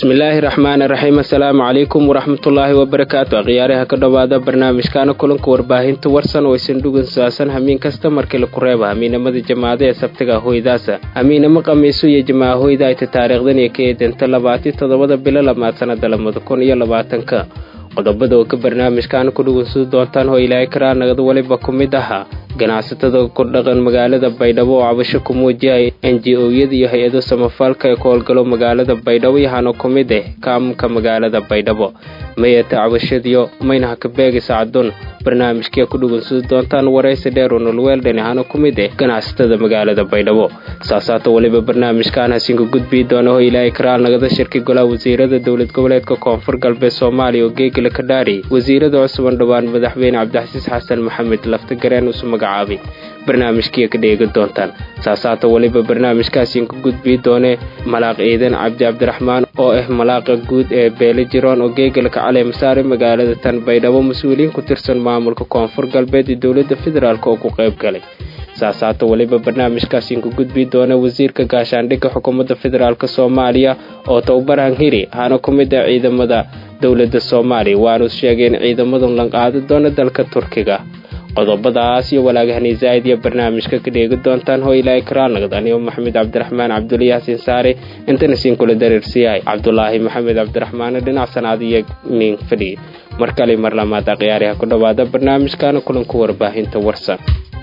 bismillaahi raxmaani raxiim assalaamu calaykum waraxmatullaahi wabarakaatu akhyaaraha ka dhowaada barnaamijkaana kulanka warbaahinta warsan oo isan dhugan saasan hamiin kasta markii laku reeba hamiinamada jamaacada ee sabtiga hoydaasa hamiinamo qamiiso iyo jamaaca hoyda ayta taariikhdan iyo ka eedanta labaati toddobada bilo lamaad sanada labada kun iyo labaatanka qodobada oo ka barnaamijkaana ku dhugansudi doontaan hoo ilaahay karaa nagad waliba ku mid ahaa ganacsatada ku dhaqan magaalada baydhabo oo cabasho ku muujiyay n j o-yada iyo hay-ado samafalka ee ku howlgalo magaalada baydhabo yahaana ku mid ah kaamka magaalada baydhabo mayata cabashadiyo maynaha ka beegaysa cadun barnaamijkia ku dhugansudi doontaan waraysi dheer oo nolweeldhan ahaana ku mid ah ganacsatada magaalada baydhabo saasaata waliba barnaamijkaan hasinka gudbii doona hoo ilaahay karaal nagada shirki golaha wasiirada dowlad goboleedka koonfur galbeed soomaaliya oo geegala ka dhaari wasiirada cusuban dhowaan madaxweyne cabdixasiis xasan maxamed laftagareen usu magacaabay barnaamijkiia ka dheegi doontaan saasaata waliba barnaamijkaasiin ka gudbii doone malaaq ciidan cabdi cabdiraxmaan oo ah malaaqa guud ee beele jiroon oo geegalka caleemasaare magaalada tan baydhabo mas-uuliyiin ku tirsan maamulka koonfur galbeed iyo dowladda federaalk oo ku qayb galay saasaata waliba barnaamijkaasiin ka gudbii doona wasiirka gaashaandhigga xukuumadda federaalk soomaaliya oo towbaran hiri hana ku mid ah ciidamada dowladda soomaaliya waanu sheegeen ciidamadu lanqaadi doona dalka turkiga qodobadaas iyo walaagahani zaa'id iyo barnaamijka ka dheegi doontaan hoo ilaahay karaalnagad anigo maxamed cabdiraxmaan cabdulla yaasin saare intana siin kula dareersiyahay cabdulaahi maxamed cabdiraxmaane dhinac sanaad iyo nin fadhiye mar kale mar lamaad akhyaariha ku dhowaada barnaamijkaana kulanku warbaahinta warsan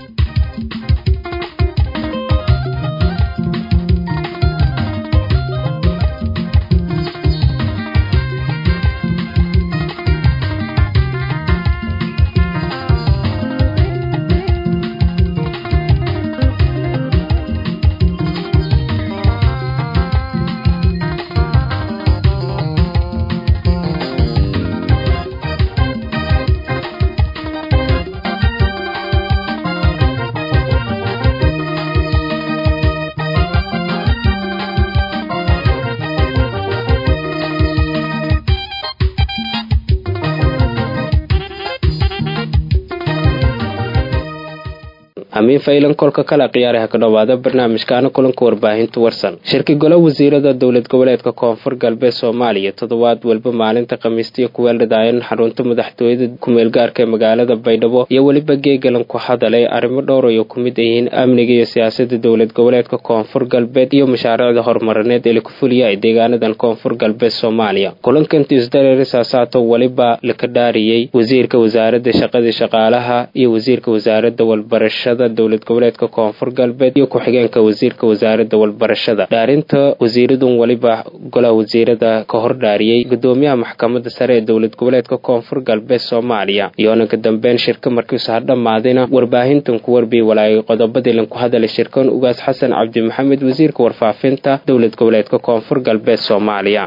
hamiin faylan kolka kale khiyaaraha ka dhowaada barnaamijkaana kulanka warbaahinta warsan shirki golo wasiirada dowlad goboleedka koonfur galbeed soomaaliya toddobaad walba maalinta khamiistiya kuweeldhadaayan xarunta madaxtooyada kumeelgaarka ee magaalada baydhabo iyo weliba geegalan ku hadalay arrimo dhowr ay ku mid yihiin amniga iyo siyaasada dowlad goboleedka koonfur galbeed iyo mashaariicda horumarineed ee laku fuliyay deegaanadan koonfur galbeed soomaaliya kulankanti isdareeri saasaato weliba laka dhaariyey wasiirka wasaarada shaqadii shaqaalaha iyo wasiirka wasaarada walbarashada dowlad goboleedka koonfur galbeed iyo ku-xigeenka wasiirka wasaarada walbarashada dhaarinta wasiiradun weliba golaha wasiirada ka hor dhaariyey gudoomiyaha maxkamada sare ee dowlad goboleedka koonfur galbeed soomaaliya iyoona ka dambeyn shirka markiisu ha dhammaadina warbaahintan ku warbiyi walaayay qodobadii lanku hadalay shirkan ugaas xasan cabdi maxamed wasiirka warfaafinta dowlad goboleedka koonfur galbeed soomaaliya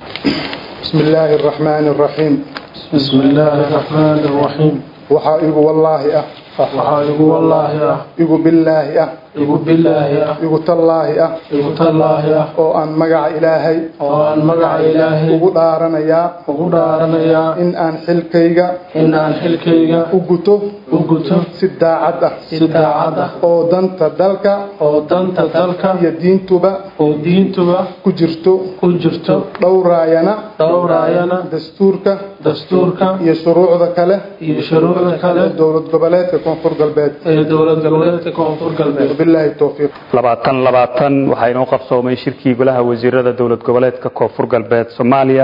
bismi illaahi araxmaani araxiim bismi illaahi araxmaani araxiim waxaa igu wallaahi ah waxaa igu wallaahi ah igu billaahi ah igu billaahi ah igu tallaahi ah igu tallaahi ah oo aan magaca ilaahay oo aan magaca ilaahay ugu dhaaranayaa ugu dhaaranayaa in aan xilkayga in aan xilkayga u guto u guto si daacad ah si daacad ah oo danta dalka oo danta dalka iyo diintuba oo diintuba ku jirto ku jirto dhowraayana dhowraayana dastuurka dastuurka iyo shuruucda kale iyo shuruucda kale dowlad goboleedka koonfur galbeed ee dowlad goboleedka koonfur galbeed bilaahi towfiiq labaatan labaatan waxaa inoo qabsoomay shirkii golaha wasiirada dowlad goboleedka koonfur galbeed soomaaliya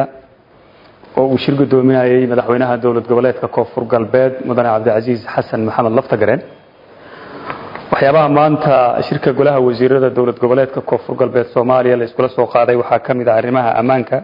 oo uu shir gudoominayay madaxweynaha dowlad goboleedka koonfur galbeed mudane cabdicasiis xasan maxamed laftagareen waxyaabaha maanta shirka golaha wasiirada dowlad goboleedka koonfur galbeed soomaaliya la iskula soo qaaday waxaa ka mid ah arrimaha ammaanka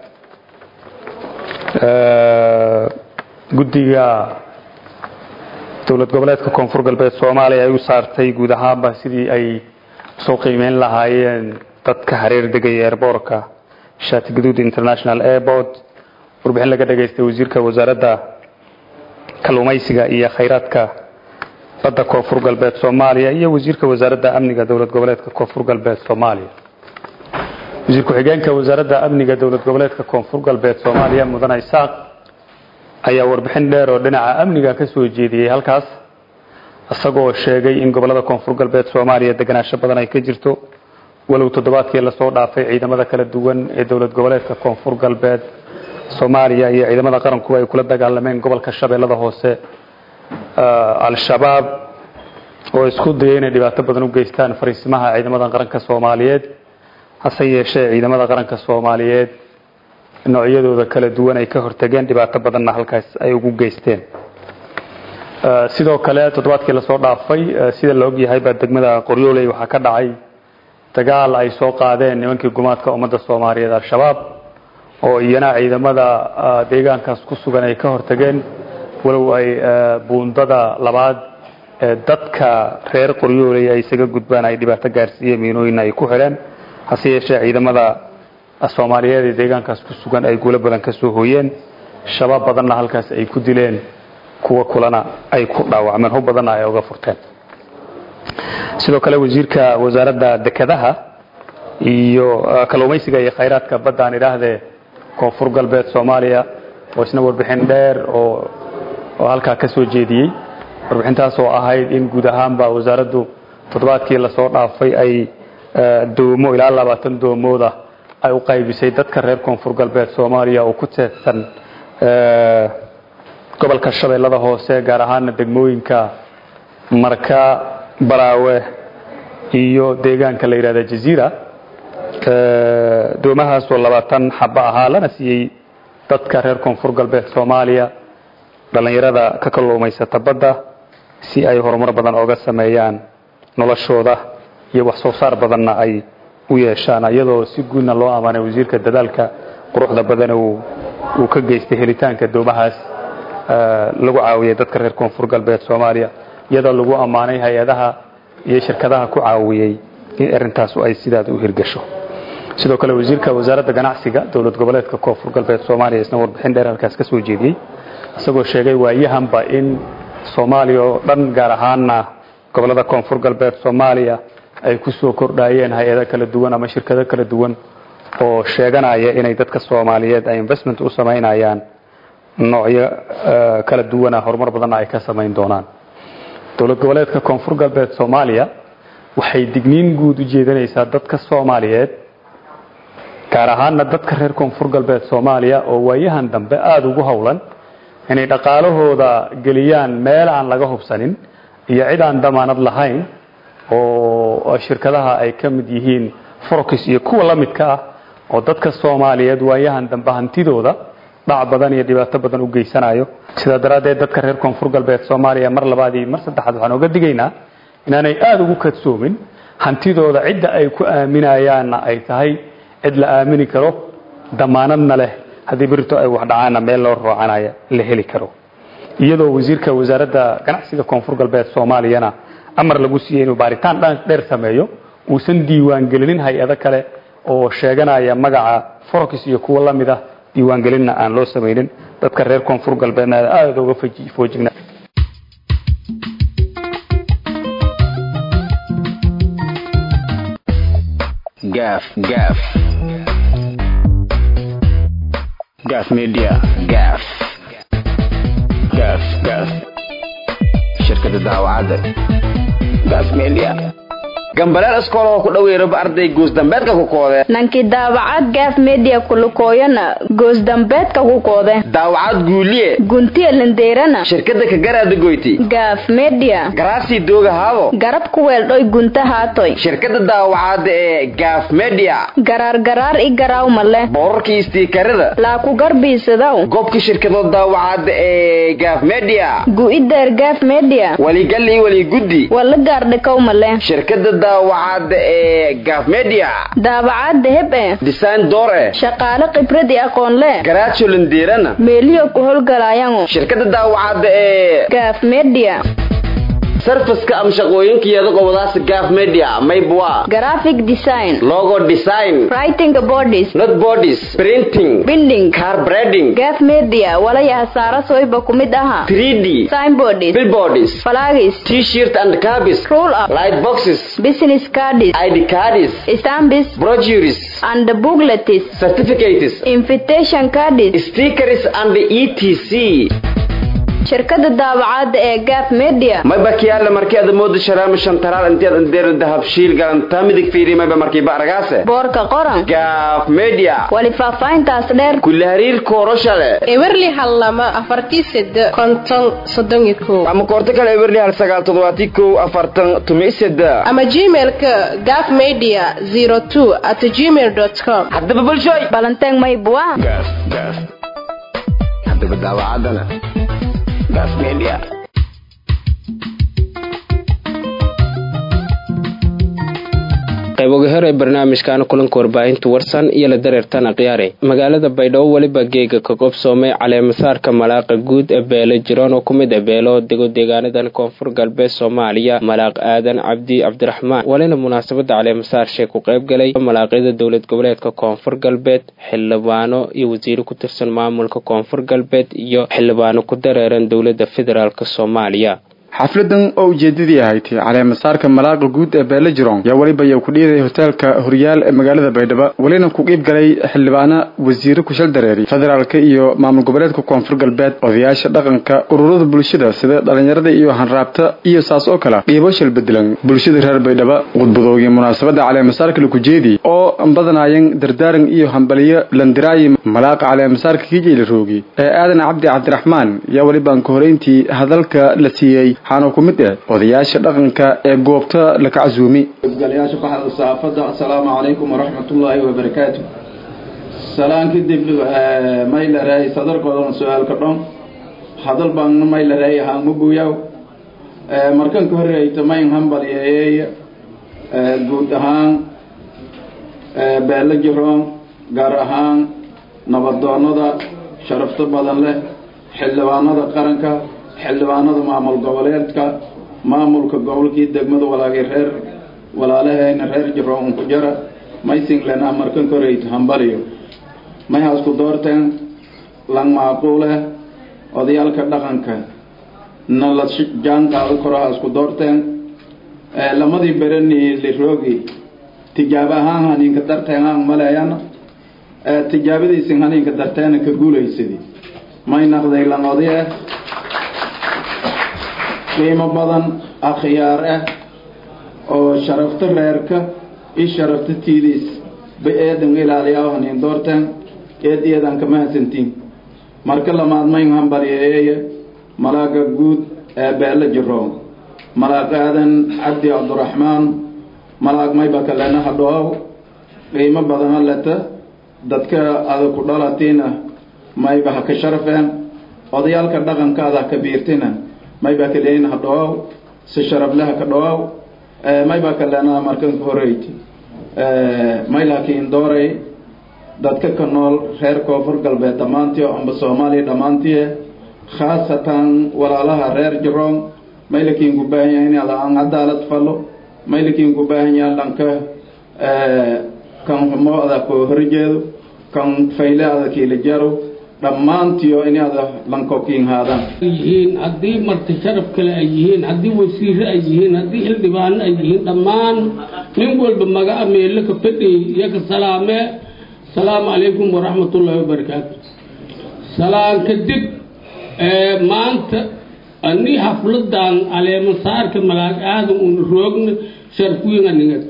guddiga dowlad goboleedka koonfur galbeed soomaaliya ay u saartay guud ahaanba sidii ay soo qiimeyn lahaayeen dadka hareer degaya airboortka shaati gaduud international airport warbixin laga dhageystay wasiirka wasaaradda kalluumaysiga iyo khayraadka badda koonfur galbeed soomaaliya iyo wasiirka wasaaradda amniga dowlad goboleedka koonfur galbeed soomaaliya wasiir ku-xigeenka wasaaradda amniga dowlad goboleedka koonfur galbeed soomaaliya mudane isaaq ayaa warbixin dheer oo dhinaca amniga ka soo jeediyey halkaas isagoo sheegay in gobolada koonfur galbeed soomaaliya deganaansho badan ay ka jirto walow toddobaadkii lasoo dhaafay ciidamada kala duwan ee dowlad goboleedka koonfur galbeed soomaaliya iyo ciidamada qarankuba ay kula dagaalameen gobolka shabeellada hoose al-shabaab oo isku daya inay dhibaato badan u geystaan fariisimaha ciidamada qaranka soomaaliyeed hase yeeshee ciidamada qaranka soomaaliyeed noocyadooda kala duwan ay ka hortageen dhibaato badanna halkaas ay ugu geysteen sidoo kale toddobaadkii lasoo dhaafay sida la ogyahay baa degmada qoryooley waxaa ka dhacay dagaal ay soo qaadeen nimankii gumaadka ummadda soomaaliyeed al-shabaab oo iyana ciidamada deegaankaas ku sugan ay ka hortageen walow ay buundada labaad ee dadka reer qoryooley ay isaga gudbaan ay dhibaato gaarsiiyeen miinooyinna ay ku xidheen hase yeeshee ciidamada soomaaliyeed ee deegaankaas ku sugan ay guulo badan ka soo hooyeen shabaab badanna halkaas ay ku dileen kuwa kulana ay ku dhaawacmeen hub badanna ay uga furteen sidoo kale wasiirka wasaaradda dekedaha iyo kalluumaysiga iyo khayraadka badda aan idhaahdee koonfur galbeed soomaaliya oo isna warbixin dheer oo oo halkaa ka soo jeediyey warbixintaas oo ahayd in guud ahaanba wasaaraddu toddobaadkii lasoo dhaafay ay doomo ilaa labaatan doomooda ay u qaybisay dadka reer koonfur galbeed soomaaliya oo ku teedsan gobolka shabeellada hoose gaar ahaana degmooyinka marka baraawe iyo deegaanka la yidhahda jaziira doomahaasoo labaatan xabo ahaa lana siiyey dadka reer koonfur galbeed soomaaliya dhallinyarada ka kalluumaysata badda si ay horumar badan oga sameeyaan noloshooda iyo wax soo saar badanna ay u yeeshaan iyadoo si guudna loo amaanay wasiirka dadaalka quruxda badan uu ka geystay helitaanka doomahaas lagu caawiyay dadka reer koonfur galbeed soomaaliya iyadoo lagu ammaanay hay-adaha iyo shirkadaha ku caawiyey in arrintaas ay sidaad u hirgasho sidoo kale wasiirka wasaaradda ganacsiga dowlad goboleedka koonfur galbeed soomaaliya isna warbixin dheer halkaas ka soo jeediyey isagoo sheegay waayahanba in soomaaliya oo dhan gaar ahaana gobolada koonfur galbeed soomaaliya ay ku soo kordhayeen hay-ado kala duwan ama shirkado kala duwan oo sheeganaya inay dadka soomaaliyeed ay investment u samaynayaan noocyo kala duwana horumar badanna ay ka samayn doonaan dowlad goboleedka koonfur galbeed soomaaliya waxay digniin guud u jeedinaysaa dadka soomaaliyeed gaar ahaana dadka reer koonfur galbeed soomaaliya oo waayahan dambe aada ugu howlan inay dhaqaalahooda geliyaan meel aan laga hubsanin iyo cid aan damaanad lahayn oo shirkadaha ay ka mid yihiin forokis iyo kuwa la midka ah oo dadka soomaaliyeed waayahan dambe hantidooda dhac badan iyo dhibaato badan u geysanayo sidaa daraaddeed dadka reer koonfur galbeed soomaaliya mar labaad iyo mar saddexaad waxaan oga digaynaa inaanay aada ugu kadsoomin hantidooda cidda ay ku aaminayaanna ay tahay cid la aamini karo damaanadna leh haddii berito ay wax dhacaanna meel loo roocanaya la heli karo iyadoo wasiirka wasaaradda ganacsiga koonfur galbeed soomaaliyana amar lagu siiyey inuu baaritaan dheer sameeyo uusan diiwaangelinin hay-ado kale oo sheeganaya magaca forokis iyo kuwa la mid ah diiwaangelinna aan loo samaynin dadka reer koonfur galbeedna aada uga foojigna gaaf gaaf gaaf media gaaf gaaf gaaf shirkada daawacadda gaaf media gambaleel iskoolahoo ku dhoweeraba arday goosdambeedka ku koode nanki daawacad gaaf media kulukooyana goosdambeedka ku koode daawacad guuliye guntiya lindeerana shirkada kagaraada goyti gaaf media garaasii dooga haabo garab ku weeldhoy gunta haatoy shirkada daawacadda ee gaaf media garaar garaar i garaawma leh boorarkii istiikarada laa ku garbiisadaw goobka shirkado daawacadda ee gaaf media gu'ideer gaaf media waligalii waliguddi wala gaardhikawma leh shirkada daawacadda ee gaaf media daawacadda heb e design door eh shaqaale khibrad i aqoon leh garaajo lindeerana meeliyo ku howlgalaayango shirkada daawacadda ee gaaf media sarfaska ama shaqooyinkeeda qobadaas gaaf media maybwa graphic design logo design writing bodies not bodies printing binding car breading gaaf media walaya hasaara soyba ku mid aha 3d signboards billboards flags t-shirt and cabis roll up light boxes business cards id cards stamps brochures and booklets certificates invitation cards stickers and etc shirkada daawacadda ee gaaf media mayba kiyaale markii aad moodo sharaama shantaraal intiad andeer dahabshiil galantaa midig fiiri mayba markii baaragaase boorka qoran gaaf media wali faahfaahintaas dheer kula hariirka horoshale ewerli hal lama afartii sede konton soddon iyo kow ama koorto kale ewerli hal sagaal toddobaati kow afartan tumi seda ama gmailka gaf media zero two at gmail dot com haddaba bulshooy balanteeng maybua gaaf gaaf haddaba daawacadana gaaf media qayboga hore ee barnaamijkaana kulanka warbaahinta warsan iyo la dareertana khiyaare magaalada baydhabo weliba geega ka qobsoomay caleemasaarka malaaqa guud ee beelo jiroon oo ku mid ah beelo dego deegaanadan koonfur galbeed soomaaliya malaaq aadan cabdi cabdiraxmaan walina munaasabada caleemasaar shee ku qayb galay malaaqyada dowlad goboleedka koonfur galbeed xildhibaano iyo wasiiro ku tirsan maamulka koonfur galbeed iyo xildhibaano ku dareeran dowlada federaalk soomaaliya xafladan oo ujeedadii ahayd caleemasaarka malaaqa guud ee beele jiroon yaa weliba yaa ku dhiiday hoteelka horyaal ee magaalada baydhabo welina ku qiib galay xildhibaano wasiiro kushal dareeri federaalka iyo maamul goboleedka koonfur galbeed odayaasha dhaqanka ururada bulshada sida dhalinyarada iyo hanraabta iyo saas oo kale qiibo shal bedelan bulshada reer baydhabo khudbadoogii munaasabada caleemasaarka lakujeedi oo badanayan dardaaran iyo hambaliyo landiraayi malaaqa caleemasaarka kijeyla roogi ee aadan cabdi cabdiraxmaan yaa welibaan ka horeyntii hadalka la siiyey waxaana ku mid ah odayaasha dhaqanka ee goobta laka casuumi galayaasha baxda saafada assalaamu calaykum waraxmatullaahi wabarakaatu salaan kadib maylareey sadarkoodan su-aalka dhon hadal baan maylareey haangma buuyaw markan ka horeyta mayn hambalyeeyey guud ahaan beelo jiroon gaar ahaan nabadoonada sharafto badan leh xildhibaanada qaranka xildhibaanada maamul goboleedka maamulka gobolkii degmada walaagay reer walaalahayna reer jiroon ku jara maysinglena markan koreyt hambaliyo may hasku doorteen lang maaquuleh odayaalka dhaqanka na la jaan qaado koro hasku doorteen lamadii bereni liroogi tijaabo ahaan haniinka darteen aan maleeyana tijaabadiisin haniinka darteena ka guulaysadi may naqday lang odaye qiimo badan akhyaar ah oo sharafta reerka i sharafta tiidiis ba eedan ilaaliyaa haniin doorteen eed iyadan kama hasantiin marka lamaad mayn hambalyeeye malaaga guud ee beelo jiroon malaaq aadan cabdi cabdiraxmaan malaaq mayba kalena hadhoow qiimo badan haleta dadka ada ku dhalatiina mayba ha ka sharafeen odayaalka dhaqankaada ha ka biirtina maybaa kaleyn ha dhawaaw si sharafleha ka dhawaaw maybaa kalena markan ka horeyti may laakiin dooray dadka ka nool reer koonfur galbeed dhammaantii oo amba soomaaliya dhammaantii khaasatan walaalaha reer jiroon may lakiin ku baahan yahay inaad aan cadaalad falo may lakiin ku baahan yahay dhanka kan xumo ada ko horjeedo kan fayle ada kiila jaro dhammaantiyo inaada lankokiin haadaan yihiin haddii marti sharaf kale ay yihiin haddii wasiire ay yihiin haddii xildhibaano ay yihiin dhammaan nin walba magaca meelo ka fadhiy iyo ka salaamee asalaamu calaykum waraxmatullaahi wabarakaatu salaan kadib maanta ani xafladan caleemasaarka malaag aadan una roogna sharafwiin anigad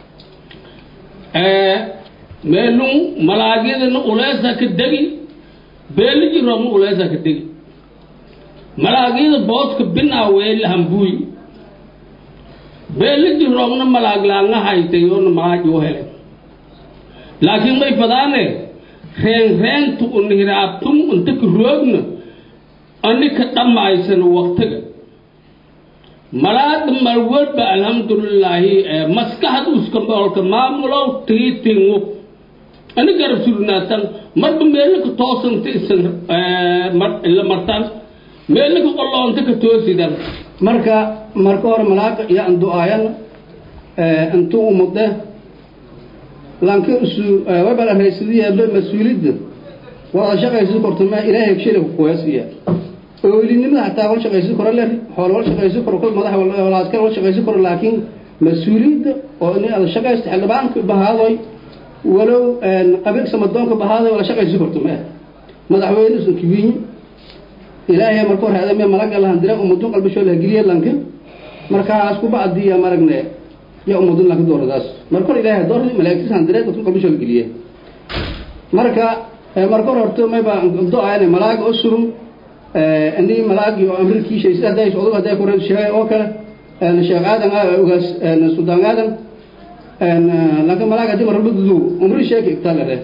meelun malaagyadana uleesa ka degi beeli jirooma uleesa ka degi malaagyada booska binaa weela hambuuy beeli jiroomna malaag laanga haytay oona malaag u hele laakiin may fadaane reen reentu un hiraabtum unta ka roogna ani ka dhammaysano waqtiga malaada malwalba alxamdulilaahi maskaxda uskamboolka maamulow tiitingu ani garab surnaatan marba meelaka toosanta isan la martan meelaka qoloonta ka toosidan marka marka hore malaaqa iyo andu-aayan intu umude lanka usu wabala raysadiyaaba mas-uulidda wada shaqaysi korto ma ilaahay shila ku qoyasiya oolinimada hataa wal shaqaysi karo le xoolo wal shaqaysi karo kol madax walaaskar wal shaqaysi karo laakiin mas-uuliyadda oo in aad shaqaysta xildhibaanka bahaadoy walow qabiilka samadoonka bahaadoy wala shaqaysi korto ma madaxweyne usan kibiinyi ilaahay marka hore adame malaga lahan dira ummadun qalbishoo lahageliye lanka markaas ku bacdiya maragne ya ummadun lanka dooradaas marka hore ilaahay dooradi malaa'igtisan dira dadku qalbishoo lahageliye marka marka hore horta mayba do-ayane malaaga oo surum ini malaagi oo amrilkiisha sida hadday odog hadday kore sheegay oo kale sheekh aadan ogaas suldaan aadan lanka malaag hadii marba dudu umri sheeki igtalare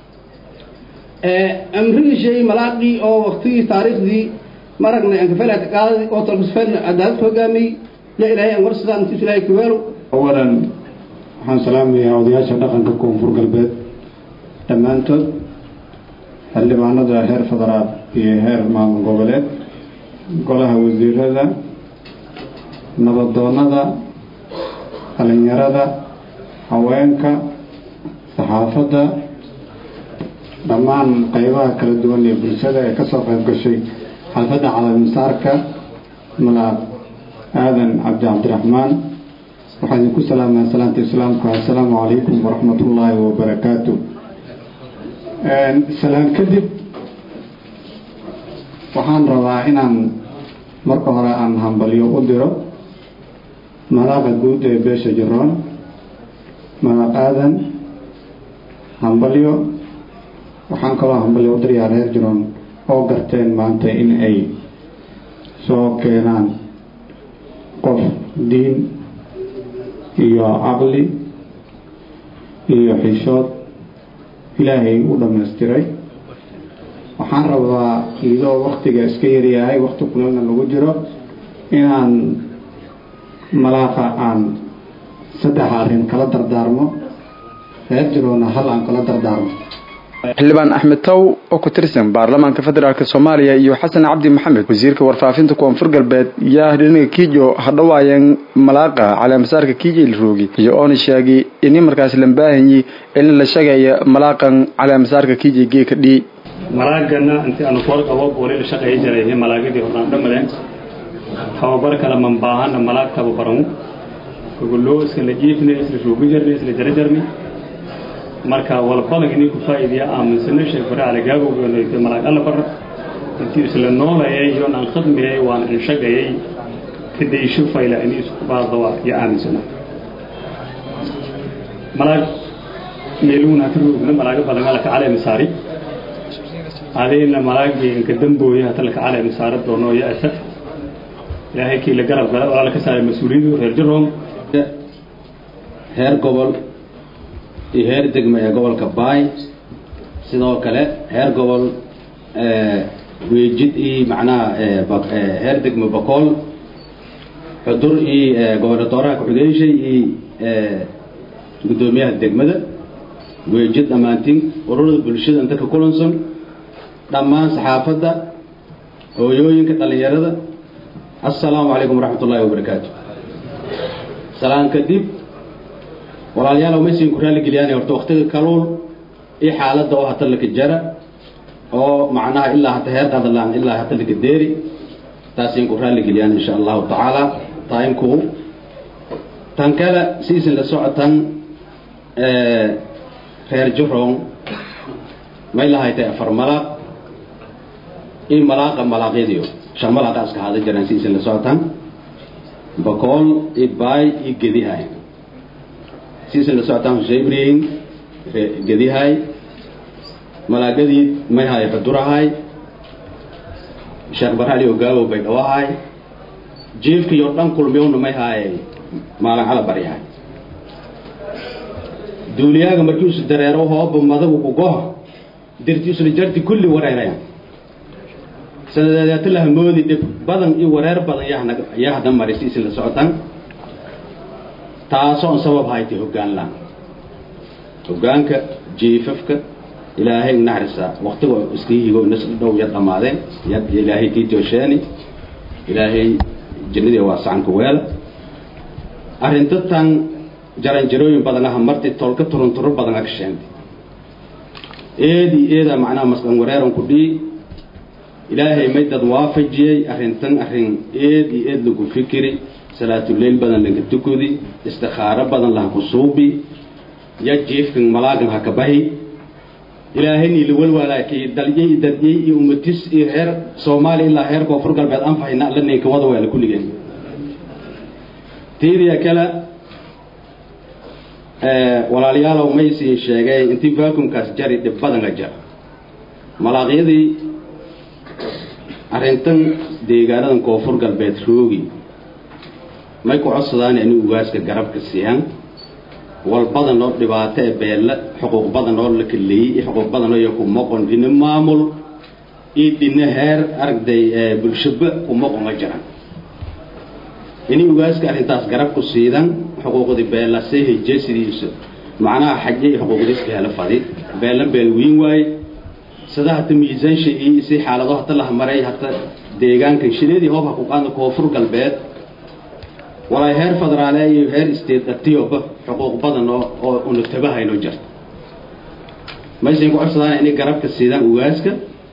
amrigii sheegay malaaqii oo waktigii taariikhdii maragna ankafelaad qaadadi oo talkusfeelna cadaalad hogaamiyey ya ilaahay aan war sidaan intiis ilaahay kuweelo awalan waxaan salaamayaa odayaasha dhaqanka koonfur galbeed dhammaantood xildhibaanada heer federaal iyo heer maamul goboleed golaha wasiirada nabadoonada dhalinyarada haweenka saxaafadda dhammaan qeybaha kala duwan ee bulshada ee kasoo qayb gashay xalfadda calaamisaarka malaaq aadan cabdi cabdiraxmaan waxaa idinku salaamaa salaanta islaamka assalaamu calaykum waraxmat ullaahi wabarakaatu salaan kadib waxaan rabaa inaan marka hore aan hambalyo u diro malaaqa guud ee beesha jiroon malaaq aadan hambalyo waxaan kaloo hambalyo u dirayaa reer jiroon oo garteen maanta in ay soo keenaan qof diin iyo caqli iyo xishood ilaahay u dhammaystiray waxaan rabaa iyadoo waktiga iska yaryahay wakti kulana lagu jiro inaan malaaqa aan saddex arrin kala dardaarmo reer jiroona hal aan kala dardaarmo xildhibaan axmed taw oo ku tirsan baarlamaanka federaalk soomaaliya iyo xasan cabdi maxamed wasiirka warfaafinta koonfur galbeed yaa dhinaga kiijo hadhawaayeen malaaqa caleemasaarka kiijo ilroogi iyo oona sheegay ini markaas lambaahanyi in la sheegaya malaaqan caleemasaarka kiijo geeka dhii malaagana intii aanu koor qabo booli la shaqeeya jiray malaagadii horaan dhammadeen tababar kale man baahana malaag tababaranu gogoloo iska la jiifne isla roogi jarne isla jarajarne marka walbadan inay ku faa'iidiya aaminsano sheekh bare cali gaabowgeeno malaag alla bar intii isla noolayay iyoon aan khadmiyay waan inshagayay kadaysho fayla inay isku baadawa iyo aaminsano malaag meeluuna hata roogna malaaga badan alaka cali misaari adayna malaagii inka dambooya hata laka cali misaara doono iyo asaf ilaahay kii la garab gala walaala ka saaray mas-uuliyadu reer jaroom heer gobol iyo heer degmo ee gobolka baay sidoo kale heer gobol weejid iyo macnaha heer degmo bakool xudur iyo gobernatooraha ku-xigeyshay iyo guddoomiyaha degmada weejid dhammaantiin ururada bulshada inta ka kulansan dhammaan saxaafadda hooyooyinka dhallinyarada assalaamu calaykum waraxmat ullaahi wabarakaatu salaan kadib walaalayaal maysin ku raalligeliyaan horta waktiga kaluul iyo xaaladda oo hata laka jara oo macnaha ilaa hata heer qadalaan ilaa hata laka deeri taasin ku raalligeliyaan insha allahu tacaala taimku tan kale siisin la socotan reer juroon may lahaytay afar malaaq iyo malaaqa malaaqyadiyo shan malaaqa iska haada jiraan siisin la socotan bakool iyo baay iyo gedihay siisin la socotaan huseybriin gedihay malaagadii may haay xudurahay sheekh barali ogaabow bay dhawahay jiifkiyo dhan kulmiyowna may haay maalin cala baryahay duuliyaaga markii isu dareero hooba madagu ku goha dirti isla jarti kulli wareeraya sanadeedeeta lahamoodi dhib badan iyo wareer badan yaa hadda mari siisin la socotaan taasoo on sabab haytay hoggaan la hoggaanka jiifafka ilaahay naxrisa waktiga iska higo nas dhow yar dhammaadeen ilaahay kii toosheeni ilaahay jannadii waa sacanka weela arrinta tan jaranjarooyin badan aha marti tolka turunturo badan aka sheentay eedi eeda macnaha masqan wareeran ku dhii ilaahay may dad waafajiyey arrintan arrin eed iyo eed lagu fikiri salaatuleyl badan lanka tukudi istikhaaro badan laha ku suubi ya jiifkan malaagan ha ka bahi ilaahayni la walwalaakay dalyay dadyay iyo umatis iyo heer soomaaliya ilaa heer koonfur galbeed anfahayna alla ninka wada weela kulligeen tiidiya kale walaalayaalow maysii sheegay intii vacuumkaas jari dhib badanka jar malaaqyadii arrintan deegaanadan koonfur galbeed roogi may ku codsadaan inay ugaaska garabka siiyaan wal badan oo dhibaato ee beelle xuquuq badan oo la kaleeyey iyo xuquuq badan oo iyo ku moqon dhina maamul iyo dhina heer aragday bulshaba ku moqon ma jiraan inay ugaaska arrintaas garab ku siidan xuquuqdii beella see hejee sidiisa macnaha xaje iyo xuquuqdiiska hela fadi beella beel weyn waaye sida hata miisaansha iyo si xaalado hata la maray hata deegaankan shileedii hoob ha ku qaadna koonfur galbeed walaay heer federaale iyo heer state atioba xuquuq badan oo oo una tabahayno jirta maysan ku codsadaan inay garabka siidaan ugaaska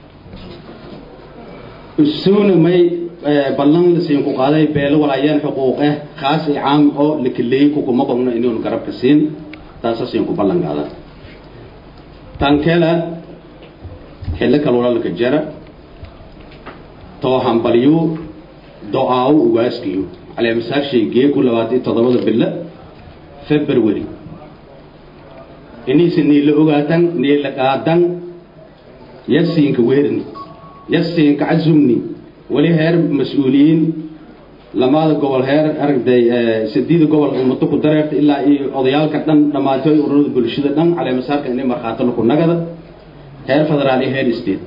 isuuna may ballan lasiin ku qaaday beelo walaayaan xuquuq ah khaas iyo caam oo la kaleeyey kukuma qobno inuunu garabka siin taasa siin ku ballan qaada tan kale xillo kalwalalka jara too hambalyu do-aawo ugaaskiyo caleemasaashay geeku labaatan iyo toddobada bilo february inaysa niila ogaatan niila qaadan yasiinka weerni yasiinka casumni weli heer mas-uuliyiin lamaada gobol heer aragday sadiida gobol umado ku dareerta ilaa iyo odayaalka dhan dhammaatay ururada bulshada dhan caleemasaarka inay markhaato laku nagada heer federaal iyo heer state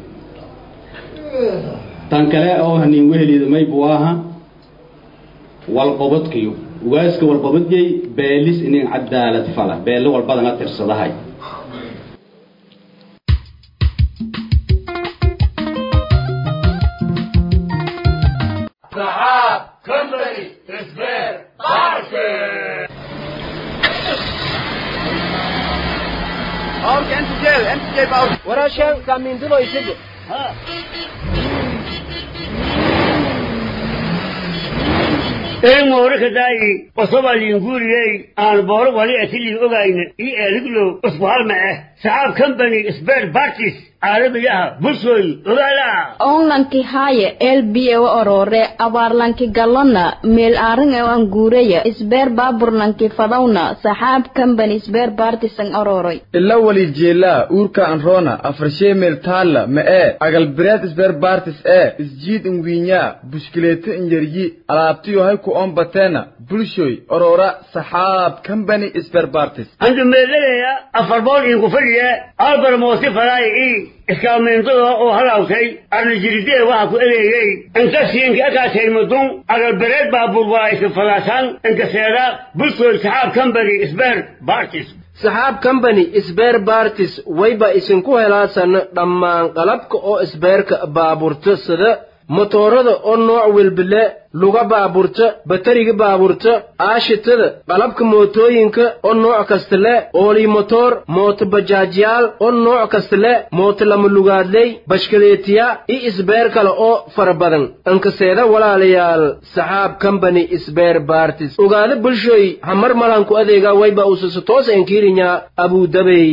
tan kale oo haniin weheliida may buu aha walqobadkiyo ugaaska walqobadyay beelis inin cadaalad fala beelle walbadana tirsadahay ورشا كامين دلو يسجل ها een mooraka daayi qosobaliin guuriyey aan booro wali atilii ogayna io eeliglow usbuhalma ah saxaab company sbert bartis caalamiyaha bulshooy ogaala onlanki haaye elbiyewa orore abaarlanki galona meel aarin e an guureya isbeer baaburlanki fadawna saxaab company isbeer bartisan ororoy ila wali jeelaa uurka anroona afarshee meel taalla ma ee agalbireed isbeer bartis ee isjiid inwiinyaa bushkileeto inyaryi alaabtiyo ku on bateena bulshoy orora saxaab company isbeer bartis andu meelalaya afar bool iinku fadhiya albar moosi faraay i iskaalmeyntada oo halaawtay arnajiridee waxa ku ereeyey inkasiinka akaasaymadun agalbereed baabuur waa iska falaasaan inkaseeda bulshooy saxaab company isbeer bartis saxaab company isbeer bartis wayba isinku helaasan dhammaan qalabka oo isbeerka baaburta sida motoorada oo nooc welbile luga baaburta batariga baaburta aashitada qalabka mootooyinka oo nooc kasta le oolii motoor mooto bajaajyaal oo nooc kasta le mooto lama lugaadley bashkaleetiya iyo isbeer kale oo fara badan inkaseeda walaalayaal saxaab company isbeer bartis ogaada bulshoy hamar malanku adeega wayba usasa toos enkiirinya abudabey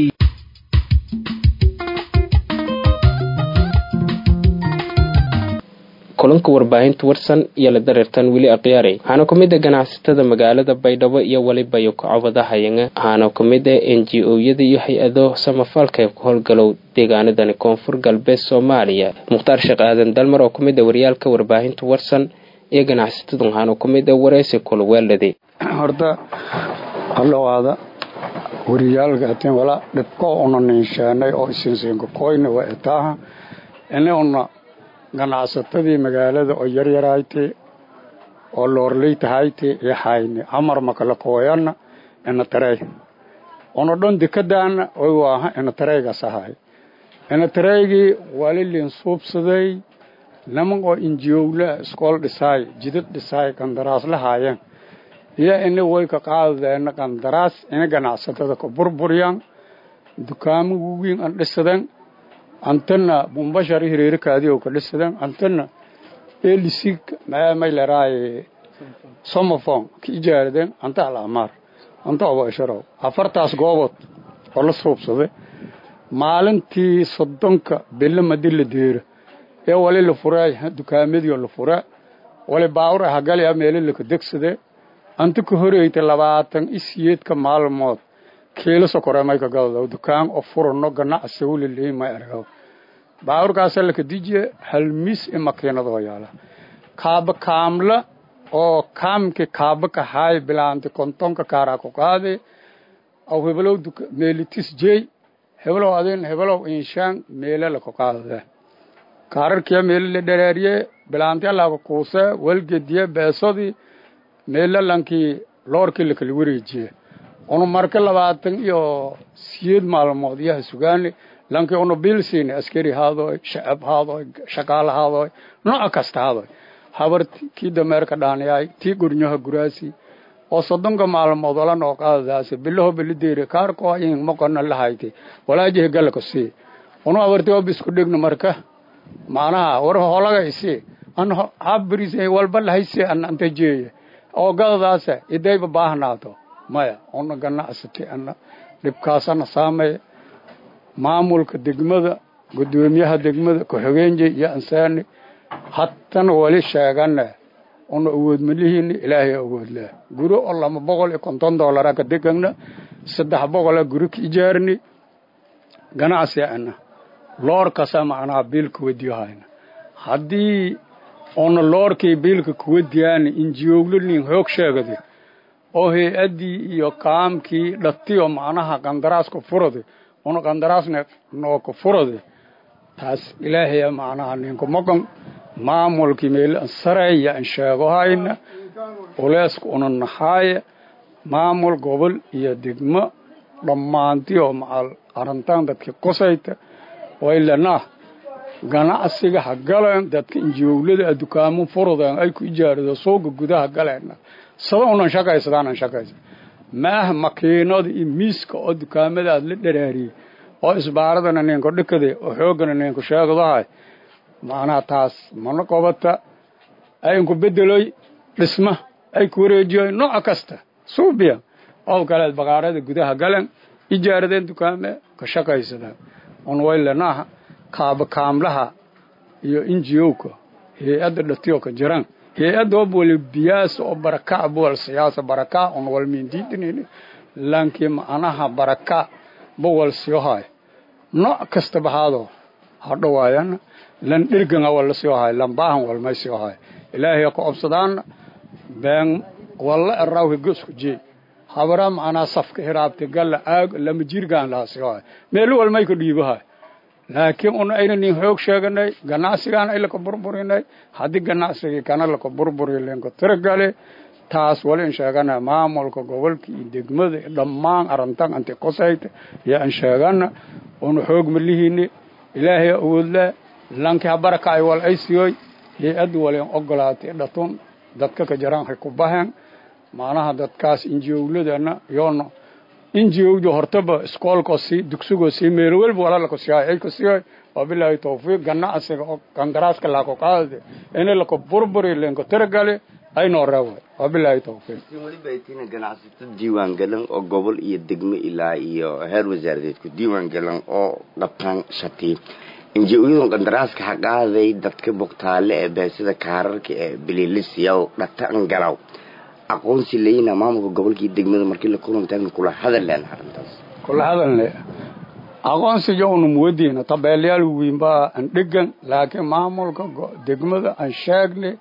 kulanka warbaahinta warsan iyo la dareertan weli akhyaarey waxaana ku mid a ganacsatada magaalada baydhabo iyo weliba iyo kacobadahayanga waxaana ku mid a n g o-yada iyo hay-ado samafalka ee ku howlgalow deegaanadani koonfur galbeed soomaaliya mukhtaar sheekh aadan dalmar oo ku mid a waryaalka warbaahinta warsan iyo ganacsatadu waxaana ku mid a wareysi kulweelade horta hadhowaada wariyaalka atin wala dhibko una ninshaanay oo isinsiinka koyna waa etaaha ini una ganacsatadii magaalada oo yaryarayte oo loorleytahayte iyo hayne amar makala kooyanna ina tarey una dhon dekadaana oy waaha ina tareygas ahay ina tareygii walilin suubsaday niman oo injiyowla iskool dhisaay jidad dhisaay qandaraas la haayeen iyo ini way ka qaadadeena qandaraas ina ganacsatada ka burburyan dukaamo waweyn an dhisaden antana bumbashar hireerikaadii oo ka dhisaden antana elisig mayleraaye somofon ka ijaaraden anta alamaar anta oba isharow afartaas goobood oo la suubsaday maalintii soddonka bilo madi la deero ee wali la furay dukaamadii la fura wali baawur hagalya meelo laka degsade anta ka horeyta labaatan isiyeedka maalmood kiilo sokore may ka gadado dukaan oo furano ganacsi wulilii may argaw baawurkaasa laka dijiye hal mis i makiinadoo yaala kaaba kaamla oo kaamki kaaba ka haay bilaanti kontonka kaaraa ku qaade aw hebelow meelitis jey hebelow adin hebelow inshaan meele laka qaadade kaararkiya meele la dharaariye bilaanti alaka kuuse walgediye beesodii meele lankii loorkii lakala wareejiye unu marka labaatan iyo siyeed maalmood yaha sugaani lankii unu bil siini askari haadoy shacab haadoy shaqaale haadoy nooc kasta haadoy habar kii dameerka dhaaniyaay tii gurnyaha guraasi oo soddonka maalmood wala noo qaadadaasi bilaho bilideere kaarko in moqona lahayti walaajihi galka sii unu abarti oo bisku dhigno marka macnaha war holaga isi an habris walba lahaysi an anta jeeye oo gadadaasa idayba baahnaato maya una ganacsati ana dhibkaasana saamaya maamulka degmada gudoomiyaha degmada ku-xigeenje iyo ansaani hatana wali sheegane una awood malihiini ilaahay awood leh guri oo lama boqol iyo konton doolara ka degagna saddex boqola guri ka ijaarni ganacsi ana loorkasa macnaha biilka wadiyahayna haddii una loorkii biilka kuwadiyaani injiyooglanin hoog sheegadi oo hay-addii iyo kaamkii dhatiyo macnaha qandaraaska furadi una qandaraasna nooka furadi taas ilaahaya macnaha ninku moqon maamulkii meel sareeya an sheegohayna uleeska una naxaaya maamul gobol iyo degmo dhammaantiyo macal arintaan dadkii qusayta waylanah ganacsiga ha galeen dadka injiowlada dukaamo furudeen ay ku ijaarado suuga gudaha galeena sada unan shaqaysadaanan shaqaysa maah makiinada iyo miiska oo dukaamadaad la dharaariyey oo isbaaradana ninko dhikade oo xoogana ninku sheegadahay macnaha taas mana qobata ayinku bedeloy dhisma ay ku wareejiyoy nooc kasta suubiya oo kaleed baqaarada gudaha galen ijaaradeen dukaame ka shaqaysadaan un waylanaha kaaba kaamlaha iyo injiyowka hay-adda dhatiyo ka jiran hay-adda obwali biyaasa oo baraka buwal siyaasa baraka un wal mindiidinin lankii macnaha baraka buwal siyohay nooc kasta bahaado hadhawaayana lan dhirgan walla siyohay lan baahan walmay siyohay ilaahay ka obsadaana been walla erawhi gosku jee habara macnaa safka hiraabti galla aag lama jirgaan laha siyohay meel walmay ka dhiibahay laakiin un ayna nin xoog sheeganay ganacsigaan ay laka burburinay haddii ganacsigii kana laka burburi linka tiragale taas wali in sheegana maamulka gobolka iyo degmada dhammaan arintan anti qosayta iyo an sheegana una xoog malihiini ilaahay awoodle lanki habaraka ay wal ay siyoy hay-adda walin ogolaatay dhatun dadka ka jaraan hay ku baheen macnaha dadkaas injiowladana yoona injiowda hortaba iskoolkoo sii dugsigoo sii meel welba walaalako siyaay ay ku siyoy wabilaahi tawfiiq ganacsiga oo qandaraaska laako qaadade ini lako burburi linko tiragale aynoo reeway wabilaahi tawfiiq walibatina ganacsato diiwaan galan oo gobol iyo degmo ilaa iyo heer wasaaradeed ku diiwaan galan oo dhabtaan shati inji-ooyadan qandaraaska ha qaaday dadka bogtaale ee beesida kaararka ee bililisiyaw dhatan galaw aqoonsi leyna maamulka gobolka iyo degmada markii la kulantaagna kula hadalleen arrintaas kula hadalne aqoonsiga unu muwadiina tabeelyaal wiinbaa an dhegan laakiin maamulka degmada an sheegne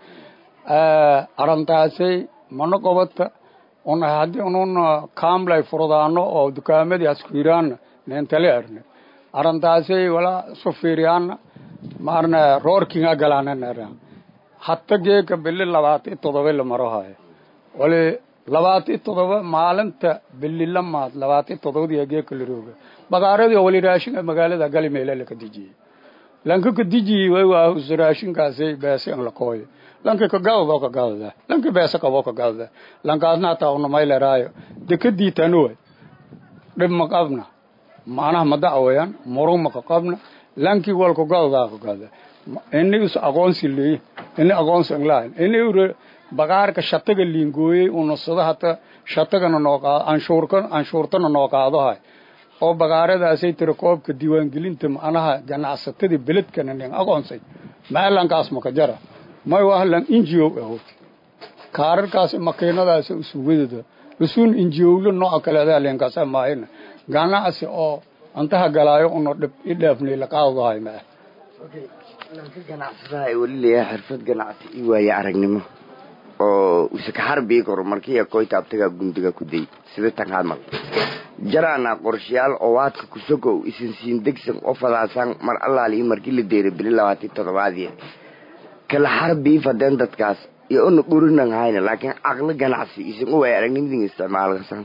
arintaasay mana qobata una haddii ununa kaamlay furdaano oo dukaamadii askuyiraana neentale arne arintaasay walaa isu fiiriyaana maarna roorkinga galaananara hatta geeka bili labaatan todoba la maro hayo wali labaatan todoba maalinta bili lamaad labaatan todobadii geeka la rooga bagaaradii wali raashinka magaalada gali meela laka dijiyey lanka ka dijiyey way waa raashinkaasi beesi an la kooyo lanka ka gadado ka gadada lanka beesa qabo ka gadada lankaasna hataa una mayleraayo dekadii tanowa dhib ma qabna macnaha ma dacwayaan murug ma ka qabna lankii walka gadadaa ka gadada ini is aqoonsi leey ini aqoonsi an lahayn ini bagaarka shataga liingooyey una sida hata shatagana noo qaado anshuurka anshuurtana noo qaado hay oo bagaaradaasay tiri koobka diiwaangelinta macnaha ganacsatada beledkana nin aqoonsay maalankaas maka jara may wahlan injio aho kaararkaas makiinadaas usuwadada usun injiowlo nooca kale adaa leenkaasa maahina ganacsi oo antaha galaayo uno dhib i dhaafnay laqaadahay maa lanka ganacsadaha ay weli leeyahay xirfad ganacsi i waaye aragnimo oo usaka harbii koro markii koyta abtaga gundiga ku day sida tan hadmal jaraana qorshayaal oo waadka kusogow isin siin degsan oo fadaasan mar allaali markii la deeray bili labaatan toddobaadii kala harbii fadeen dadkaas iyo una dhurinan hayna laakiin caqli ganacsi isin u waaya aragnimadin isticmaalkasan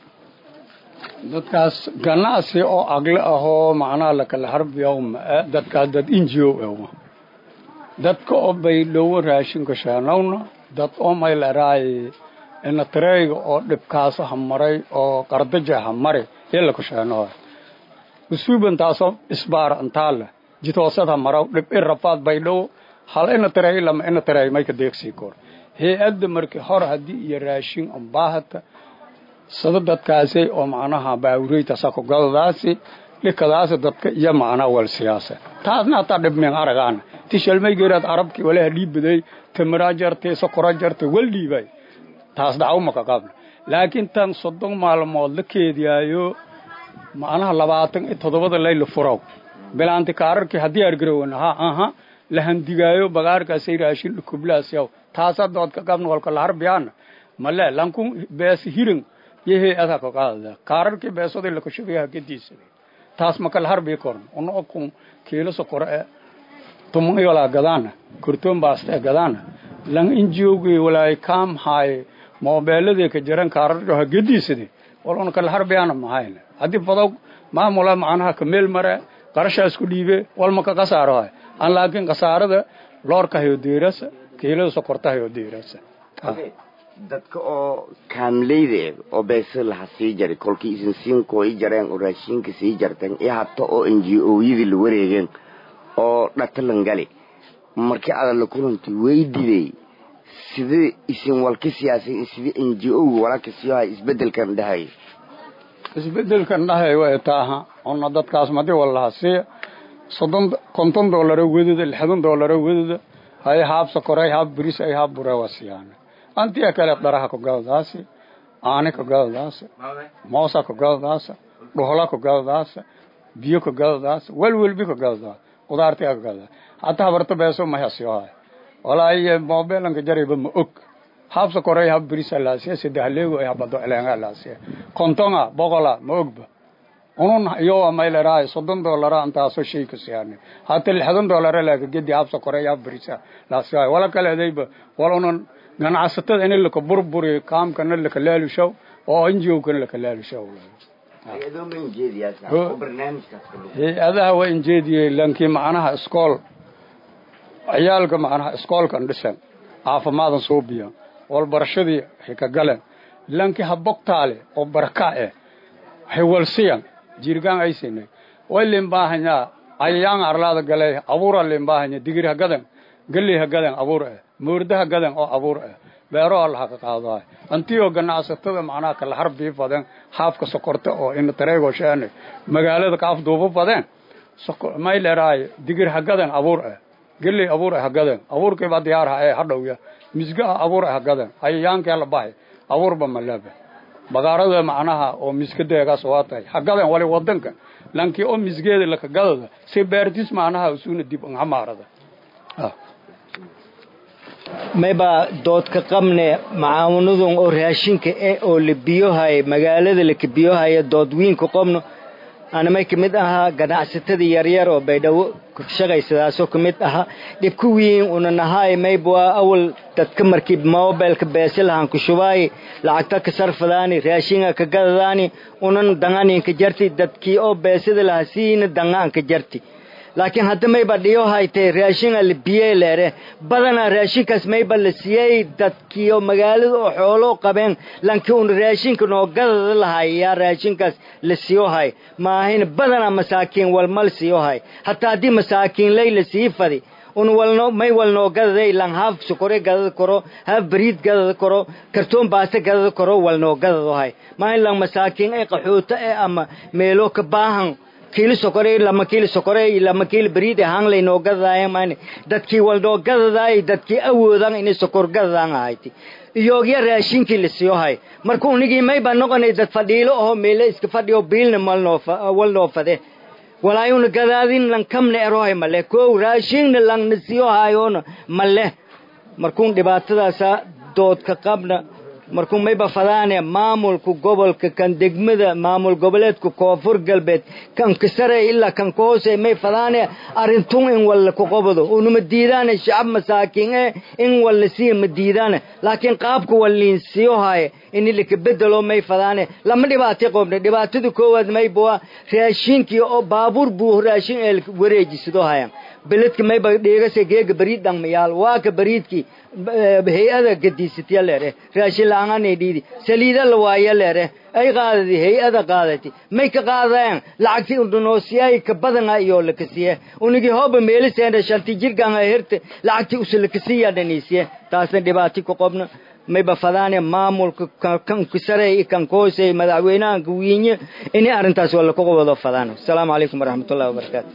dadkaas ganacsi oo aqli ahoo macnaha lakala harbiyaw maa dadkaas dad injio ewa dadka oo bay dhowo raashinka sheenawna dad oo maylaraay ina tareeyga oo dhibkaasa ha maray oo qardaja ha mari yala ku sheenoa usuuban taasoo isbaar antaale jitoosad ha maraw dhib i rafaad bay dhowo hal ina tareey lama ina tareey mayka deegsii kor hay-adda markii hor haddii iyo raashin umbaahata sada dadkaasi oo macnaha baawureyta sakogadadaasi dhikadaasi dadka iyo macnaha wal siyaasa taasna hataa dhibmeen aragaana tishalmay geeraad arabkii walaha dhiibaday tamiraa jartay sokora jartay wal dhiibay taas dhacaw maka qabna laakiin tan soddon maalmood la keediyaayo macnaha labaatan iyo toddobada layla furaw bilaanti kaararkii haddii argarowan ha aha la handigaayo bagaarkaasay raashin dhukublaas yaw taasa doodka qabna walka la harbiyaana male lankun bees hirin yehey adaa ka qaadada kaararkii beesaday lakashubayaha gediisa taas maka la harbii korn una okun kiilo sokoro e tuman walaa gadaana kortoon baasta e gadaana lang injiogii walaay kaam haaye moobeeladii ka jaran kaararha gediisade wal una kala harbiyaana mahayna haddii fadog maamula macnaha ka meel mare qarashaas ku dhiibe walma ka kasaaro hay an laakiin kasaarada loorka hayo deerasa kiilada sokorta hayo deerasa dadka oo kaamleyda eh oo beesa laha sii jaray kolkii isin siinkoo i jareen oo raashinka sii jarteen iyo habta oo n g o-yadii la wareegeen oo dhatalan gali markii adan la kulantay weydiday sida isin walka siyaasay sida n g o-ga walaalka sii hay isbedelkan dhahay isbedelkan dhahay way taaha ona dadkaas madi walaha siiya soddon konton doolaro wedada lixdan doolaro wedada hay haab sokoray haab biris ay haab bure waa siyaana antiya kale dharaha kugadadaasi aani kugadadaasa moosa kugadadaasa dhuhla kugadadaasa biyo kugadadaasa welwelbi kugadadaasa qudaartiga kugadadaasa hataa habarta beeso mahasiyohay walaaye moobeelanka jarayba ma og habsa koray hab birisa laasiya sadahleego ay habado eleenga laasiya kontonga boqola ma ogba unun iyo mayleraay soddon doolara antaaso shay ka siyaane hata lixdan doolara laaka gedi habsa koray hab birisa laasiya wala kale adayba wala unan ganacsatada in laka burburi kaamkana laka laalushaw oo injiowkana laka laalushaw hay-adaha waa injeediyey lankii macnaha iskool ciyaalka macnaha iskoolkan dhisan caafimaadan suubiya walbarashadii waxay ka galeen lankii habogtaale oo baraka eh haywalsiyan jirgaan aysinay way limbaahanyaa ayayaan arlaada galay abuura limbaahanya digir hagadan galey hagadan abuur eh moorda hagadan oo abuur eh beero allaha ka qaadaay antiyoo ganacsatada macnaha kala harbii fadeen haafka sokorta oo ina tareego sheene magaalada kaaf duuba fadeen may leeraay digir hagadan abuur eh geley abuur eh hagadan abuurkiiba diyaarha ee hadhowya misgaha abuur eh hagadan ayayaankee la bahay abuurba malaba bagaarada macnaha oo miskadeegaas waa tahay hagadan wali wadanka lankii oo misgeeda lakagadada si beertis macnaha usuna dib hamaarada mayba doodka qabne macaawanadun oo raashinka e oo la biyohay magaalada la kabiyohaya dood wiinka qobno anamay ka mid ahaa ganacsatada yaryar oo baydhabo shaqaysadaasoo ka mid ahaa dhibka wiin una nahaay mayba awal dadka markii mobilka beesilahan ku shubaay lacagta ka sarfadaani raashinga ka gadadaani unan danganinka jarti dadkii oo beesida laha siina dangaanka jarti laakiin hadda mayba dhiyo haytay raashinga la biyey leere badanaa raashinkaas mayba la siiyey dadkii oo magaalada oo xoolo qabeen lankii un raashinka noo gadada lahay yaa raashinkaas la siiyo hay maahayna badanaa masaakiin walmal siiyo hay hataa haddii masaakiin lay la sii fadi un walno may walnoo gadaday lan haaf sokore gadada koro haaf bariid gadada koro kartoon baaste gadada koro walnoo gadado hay maahin lan masaakiin ay qaxoota e ama meelo ka baahan kiilo sokore lama kiilo sokore lama kiilo bariid e hang laynoo gadadaaya maani dadkii walnoo gadadaay dadkii awoodan inay sokor gadadaan ahayti iyoogya raashinkii la siiyo hay marka unigii may baa noqonay dad fadhiilo aho meele iska fadhiyo biilna malnoo walnoo fade walaayuna gadaadin lan kamna erohay male kow raashinna lanna siiyo hayoona male markuun dhibaatadaasa doodka qabna markuu mayba fadaane maamulka gobolka kan degmada maamul goboleedka koonfur galbeed kan ka sare ilaa kan ka hoose may fadaane arintun in walla ku qobado unuma diidaane shacab masaakiin e in walla siiya ma diidaane laakiin qaabka walliin siyo haye in laka bedelo may fadaane lama dhibaatay qobne dhibaatada koowaad mayba raashinkii oo baabuur buu raashin ee wareejisado hayan beledka mayba dheegase geega bariid dhangmayaal waa ka bariidkii hay-ada gadiisatya leere raashin la-aanganay dhiidi saliida la waaya leere ay qaadadi hay-ada qaadati may ka qaadayaan lacagti undhunoosiyay ka badana iyo lakasiye unigi hooba meeliseena shanti jirganga hirte lacagti usulakasiya dhanisiye taasna dhibaati ku qobna mayba fadaane maamulka kan kusare kan koose madaxweynaha gawiinye inay arrintaas wala ku wado fadaan asalaamu calaykum waraxmatullahi wabarakaatu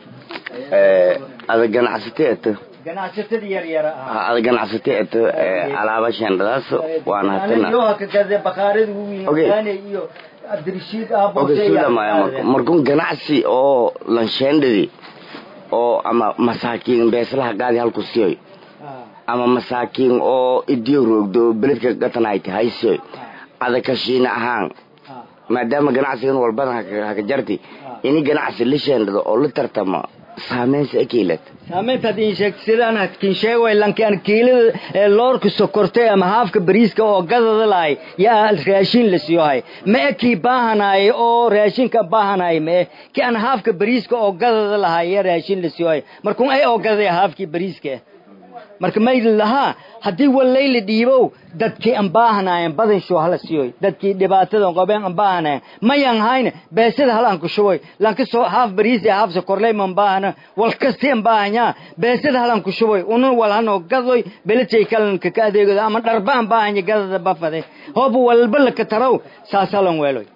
ada ganacsatay eto ganacsatada yaryara ah ada ganacsatay eto alaaba shandadaas waana hatana yohakagade bakhaarada waweyn iyo cabdirashiid markun ganacsi oo lanshendadi oo ama masaakiin beeslaha gaadi halku siyoy ama masaakiin oo idiyo roogdo beledka gatanayta haysiyoy ada kashiina ahaan maadaama ganacsigan walbadan haka jarti ini ganacsi la sheendhado oo la tartama saameynsa ekeylad saameynta hadii sheegto sidaan kin sheegay lankaan kiilada ee loorka sokortay ama haafka bariiska oo gadada lahay yaa raashin la siiyo hay ma ekii baahanay oo raashinka baahanay ma ki aan haafka bariiska oo gadada lahay yaa raashin la siiyo hay markuu ay oo gaday haafkii bariiska marka may lahaa haddii walay la dhiibow dadkii aan baahanayen badan shoo hala siiyoy dadkii dhibaatada qabeen aan baahanayen mayan hayne beesada halaan ku shuboy lanka soo haaf bariis ee haaf sokorley man baahana wal kasti aan baahanyaa beesada halaan ku shuboy unun wal hanoo gadoy beletay kalanka ka adeegado ama dharba aan baahanya gadada bafade hoob walba laka tarow saas halan weeloy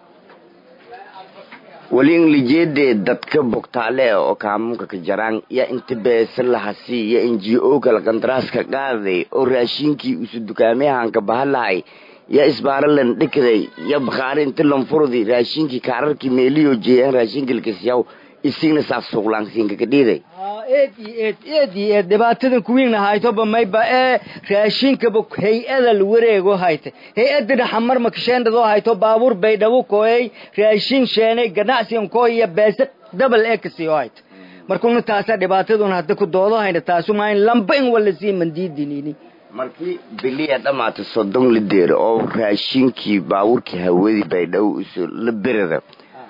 wali in lijeedee dadka bogtaale oo kaamunka ka jaraan yaa inta beesa lahasi iyo n g o kala kandaraaska qaaday oo raashinkii usu dukaamayahanka bahalahay yaa isbaaralan dhikaday ya bakhaari inta lanfurdi raashinkii kaararkii meeliyo jeeyaan raashinka lakasiyaw isigna saas suuqlaansiinka ka dhiiday eed iyo eed eed iyo eed dhibaatadan kuwiinna haytoba mayba ee raashinkaba hay-ada la wareego hayta hay-adda dhaxamar makasheendadoo hayto baabuur baydhabo kooyay raashin sheenay ganacsigan kooya beese dabal ee kasiyo hayta markuna taasaa dhibaataduna hadda ku doodo hayna taasu maa in lamba in wala sii mandiidinini markii biliya dhamaata soddon lideer oo raashinkii baabuurkii hawadii baydhabo isu la berada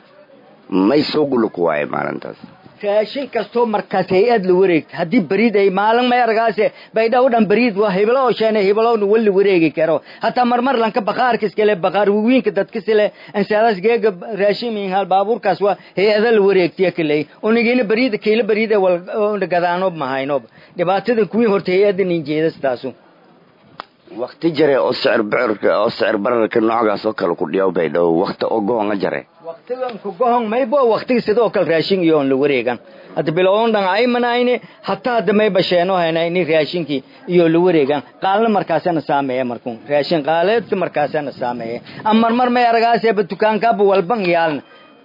may soo gula ku waaye maalintaas raashin kastoo markaas hay-ad la wareegta haddii beriid ay maalin may argaase baydhaw dhan beriid waa hiblo oo sheene hiblowna wali wareegi karo hataa marmar lanka bakhaarka iskale bakhaar wawiinka dadka sile ansaadas geega raashin minhal baabuurkaas waa hay-ada la wareegtiya kaley unigina beriida kiila beriida wal gadaanob mahaynob dhibaatada kuwiin horta hay-ada ninjeedas taasu wakti jare oo sicir bicirka oo sicir bararka noocaas oo kale ku dhiyaw baydhabo wakti oo goonga jare waqtigan ku gohon maybo waqtiga sidoo kale raashin iyo on la wareegan hadda bilowon dhan ay manayne hataa hadda mayba sheeno hayna ini raashinkii iyo la wareegan qaalna markaasana saameeye markun raashin qaaleedka markaasana saameeye ama marmar may aragaaseeba dukaankaaba walban yaalna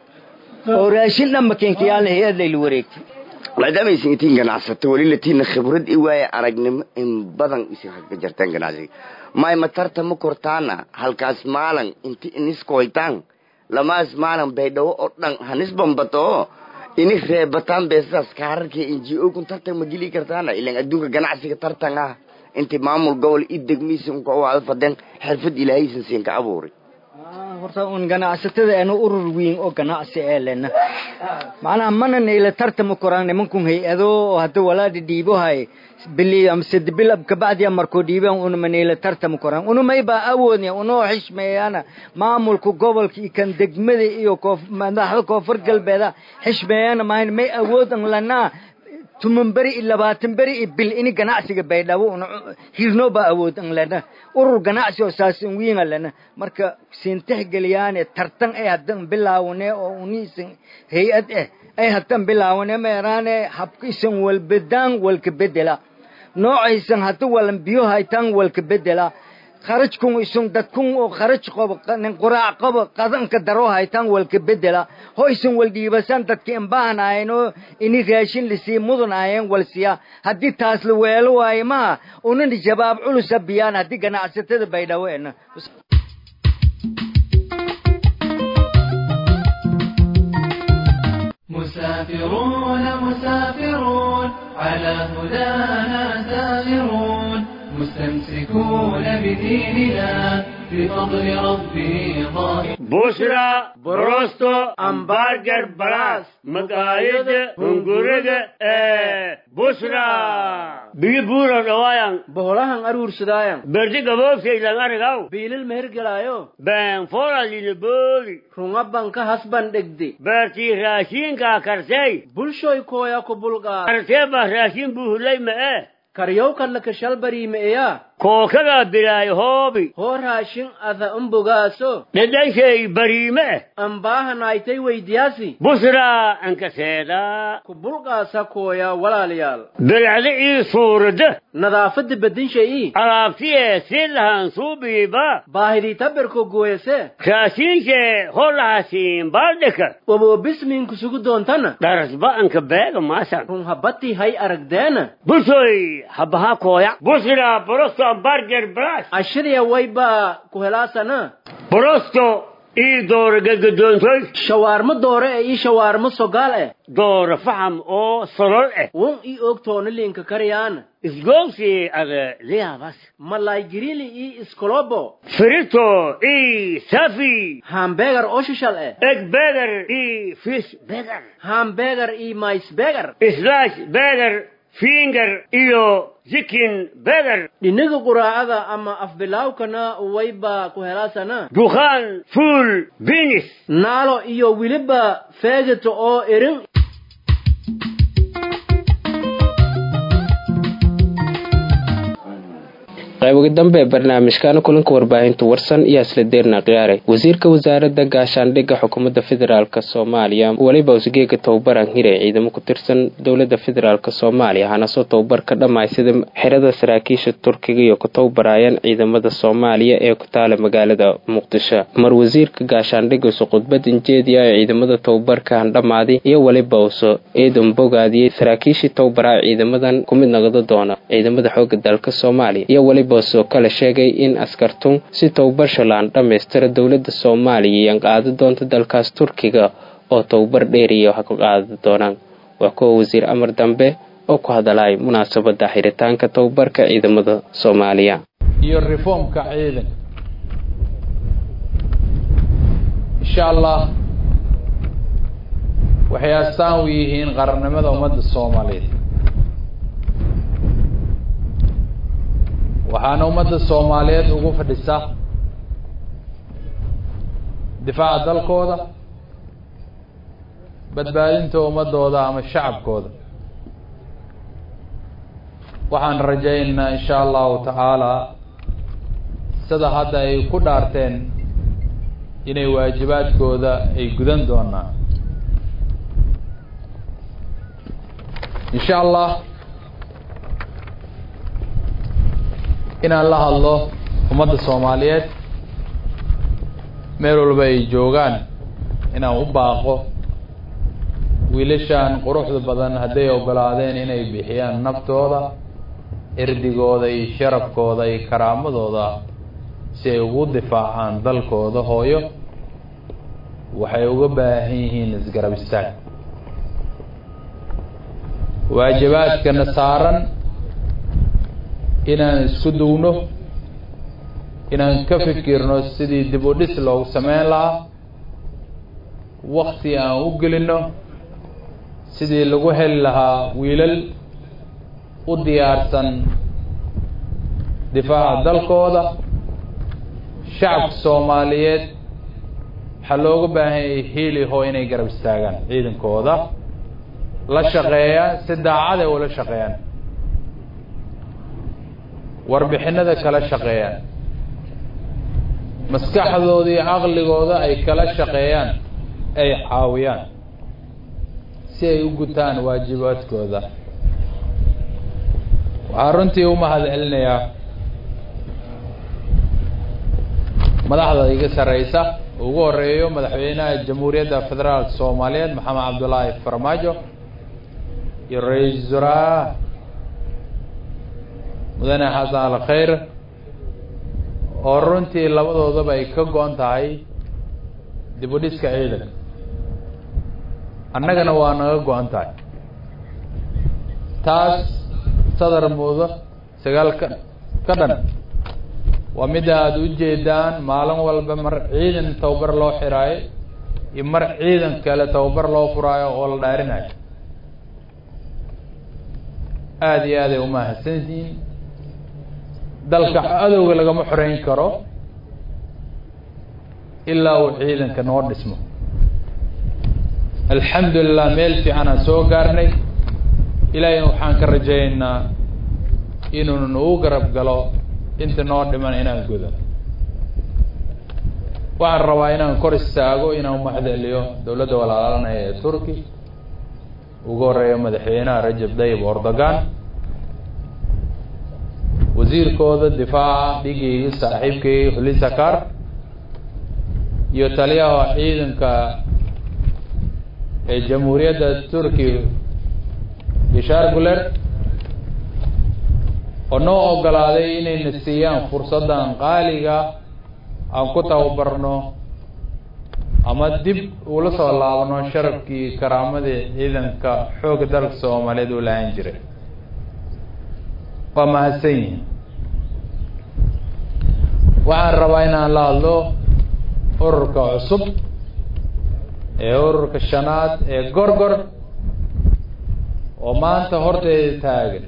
oo raashin dhanba kinka yaalna hay-ad layla wareegtay maadaama aysan itiin ganacsato weli latiina khibrad i waaye aragnimo in badan isin ka jartaan ganacsiga may matarta ma kortaana halkaas maalan inti iniskoytaan lamaas maalan baydhabo oo dhan hanis bambato ini reebataan beesadaas kaararkii n g o kun tartan ma geli kartaana ilan adduunka ganacsiga tartan ah inti maamul gobol i degmiisin ka waada fadeen xirfad ilaahaysan siin ka abuuray horta un ganacsatada anu urur weyn oo ganacsi ee lena macnaha mana nayla tartama koraan nimankun hay-ado oo hadda walaadhi dhiibohay bili ama sed bil kabacdiya markoo dhiibaan unama nayla tartama koraan unamayba awoodnya unoo xishmeeyana maamulka gobolka iyo kan degmada iyo koof madaxda koonfur galbeeda xishmeeyana mahayn may awoodan lanaa tuman beri iyo labaatan beri iyo bil ini ganacsiga baydhabo una hirnoo baa awood an lena urur ganacsi oo saasin wiinga lena marka sintexgeliyaane tartan ay haddan bilaawne oo uniisan hay-ad eh ay haddan bilaawne meeraane habkiisan walbedaan walka bedela noocaysan hadda walan biyo haytaan walka bedela kharajkun isun dadkun oo kharaj qobo nin quraac qobo qadanka daro haytaan walka bedela ho isun wal dhiibasan dadka imbaanaayeen oo ini raashin lisii mudanaayeen wal siya haddii taas la weelo waayo maha unan jawaab culusa biyaan haddii ganacsatada baydhabo ena مسافرون مسافرون على هدانا سائرون مستمسكون بديننا بفضل ربه ظاهر بشرى بروستو امبارجر بلاس مقايد هنغورغ بشرى بيجي بورا روايان boholahan aruursadaayan berdi gaboofkay lan arigaw biilil mehergelaayo been fora lilibooli runga banka hasban dhegde beertii raashiinkaa kartay bulshoy kooya ku bulqaa kartee baa raashin buuhulay ma'e karyow kalla kashalbariimeeya kookadaa bilaay hoobi hoo raashin ada umbogaaso dhedhanshay bariime ambaahanaaytay weydiyaasi busraa ankaseedaa ku bulqaasa kooya walaalayaal bilcda ii suurada nadaafadda bedinshayii alaabtiyee si lahan suubiiba baahidii berko gooyase raashiinshee holahasiin baaldhika waboobismiin kusugu doontana dharasba anka beega maasan run habbatii hay aragdeena busoy habaha kooya busraa borosto ambarger bras ashiriya wayba ku helaasana borosto ii doora gadgadoontoy shawaarmo doore ee ii shawaarmo sogaal eh doora faham oo solol eh won ii ogtoona liinka karyaana isgoogsi ada liyaabas malaygirili ii iskolobo frito ii safi hambegar oo shishal eh egg beger ii fish beger hambegar ii mais beger slash beger finger iyo chicken beger dhinaga quraacada ama afbilaawkana wayba ku helaasana dukhaan fuul binis naalo iyo weliba feegata oo erin qayboga dambe ee barnaamijkaana kulanka warbaahinta warsan iyo isla deerna khiyaaray wasiirka wasaaradda gaashaandhigga xukuumadda federaalk soomaaliya weliba usgeega tababaran hire ciidamo ku tirsan dowladda federaalk soomaaliya hanasoo tababar ka dhammaysada xerada saraakiisha turkiga iyo ku tababarayaan ciidamada soomaaliya ee ku taala magaalada muqdisho mar wasiirka gaashaandhigga usu khudbad injeediya ee ciidamada tababarka handhamaaday iyo weliba uso eedan bogaadiyey saraakiishii tababaraa ciidamadan ku mid noqdo doona ciidamada xooga dalka soomaaliya iyo weliba soo kale sheegay in askartun si tababar shalaan dhammaystira dowladda soomaaliya iyan qaadi doonta dalkaas turkiga oo tababar dheeriya ha ku qaadi doonaan waa kuwa wasiir amar dambe oo ku hadalay munaasabada xiritaanka tababarka ciidamada soomaaliya iyo reformka ciidan insha allah waxay astaan u yihiin qarannimada ummadda soomaaliyeed waxaana ummadda soomaaliyeed ugu fadhisaa difaaca dalkooda badbaadinta ummadooda ama shacabkooda waxaan rajaynaynaa insha allahu tacaala sida hadda ay ku dhaarteen inay waajibaadkooda ay gudan doonaan insha allah inaan la hadlo ummadda soomaaliyeed meel walba ay joogaan inaan u baaqo wiilashan quruxda badan hadday ogolaadeen inay bixiyaan naftooda erdigooda iyo sharafkooda iyo karaamadooda si ay ugu difaacaan dalkooda hooyo waxay uga baahan yihiin isgarab istaag waajibaadkana saaran inaan isku dugno inaan ka fikirno sidii dib u dhis loogu sameyn lahaa wakti aan u gelino sidii lagu heli lahaa wiilal u diyaarsan difaaca dalkooda shacabka soomaaliyeed waxaa looga baahan yahay hiili hoo inay garab istaagaan ciidankooda la shaqeeyaan si daacaday ula shaqeeyaan warbixinada kala shaqeeyaan maskaxdooda iyo caqligooda ay kala shaqeeyaan ay caawiyaan si ay u gutaan waajibaadkooda waxaa runtii u mahad celinayaa madaxda iga sarreysa ugu horeeyo madaxweynaha jamhuuriyadda federaalka soomaaliyeed maxamed cabdullaahi farmaajo iyo ra-iisul wasaaraha mudane xasan al khayr oo runtii labadoodaba ay ka go-an tahay dib u dhiska ciidanka annagana waa naga go-an tahay taas sadar muudo sagaal ka ka dhan waa mida aada u jeedaan maalin walba mar ciidan tababar loo xiraayo iyo mar ciidan kale tababar loo furaayo oo la dhaarinayo aada iyo aaday umahadsantihiin dalka adowga lagama xoreyn karo ilaa uu ciidanka noo dhismo alxamdulilah meel fiican aan soo gaarnay ilaahayna waxaan ka rajaynaynaa inuuna nagu garab galo inta noo dhiman inaan gudo waxaan rabaa inaan kor istaago inaan umahadceliyo dowladda walaalanaya ee turki ugu horeeya madaxweynaha rajab dayib ordogan wasiirkooda difaaca dhigayga saaxiibkayga hulisakar iyo taliyaha ciidanka ee jamhuuriyadda turkiya bishaar guler oo noo ogolaaday inayna siiyaan fursaddan qaaliga aan ku tababarno ama dib ula soo laabno sharafkii karaamadii ciidanka xoogga dalka soomaaliyeed uu lahaan jiray waa mahadsan yihiin waxaan rabaa inaan la hadlo ururka cusub ee ururka shanaad ee gorgor oo maanta horteeda taagan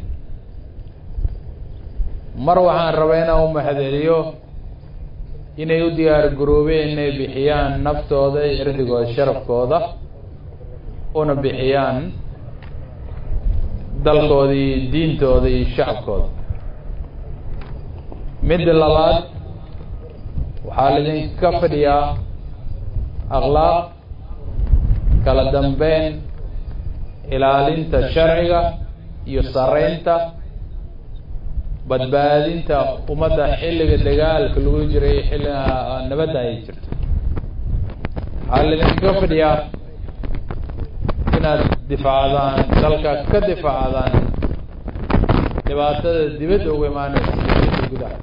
mar waxaan rabaa inaan u mahadceliyo inay u diyaar garoobeen inay bixiyaan naftooda cirdigooda sharafkooda una bixiyaan dalkooda iyo diintooda iyo shacabkooda midda labaad waxaa laidinka fadhiyaa akhlaaq kala dambeyn ilaalinta sharciga iyo sareynta badbaadinta ummadda xilliga dagaalka lagu jiray xilliga nabadda ay jirto waxaa laidinka fadhiyaa inaad difaacdaan dalka ka difaacdaan dhibaatada dibadda uga imaanaysa dibadda gudaha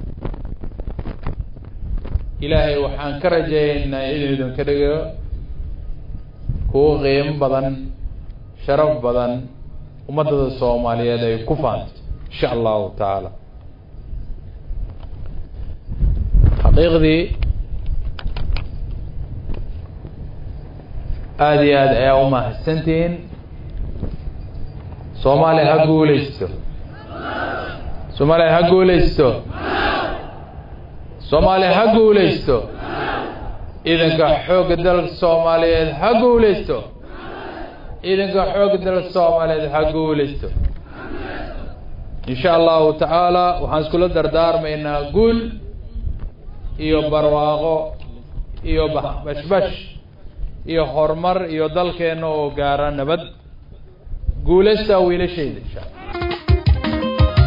ilaahay waxaan ka rajaynaynaa inuu idinka dhigo kuwo qiimo badan sharaf badan ummadada soomaaliyeed ay ku faanto insha allahu tacaala xaqiiqdii aada iyo aad ayaa u mahadsantihiin soomaaliya ha guuleysto soomaaliya ha guuleysto soomaaliya ha guuleysto ciidanka xoogga dalka soomaaliyeed ha guuleysto ciidanka xoogga dalka soomaaliyeed ha guuleysto insha allahu tacaala waxaan iskula dardaarmaynaa guul iyo barwaaqo iyo bashbash iyo horumar iyo dalkeena oo gaara nabad guulaysta wiilashayda insha alla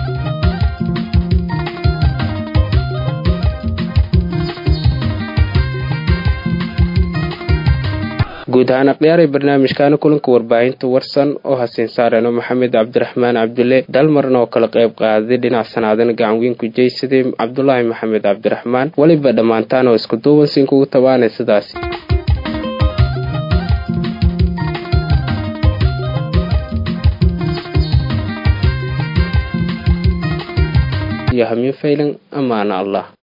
guud ahaan akhyaaray barnaamijkaana kulanka warbaahinta warsan oo hasiin saareno maxamed cabdiraxmaan cabdulle dalmarna oo kala qayb qaaday dhinac sanaadana gacan weyn ku jeysaday cabdulaahi maxamed cabdiraxmaan weliba dhammaantaan oo isku duubansiin kugu tabaanay sidaasi iyo hamiin faylan amaana allah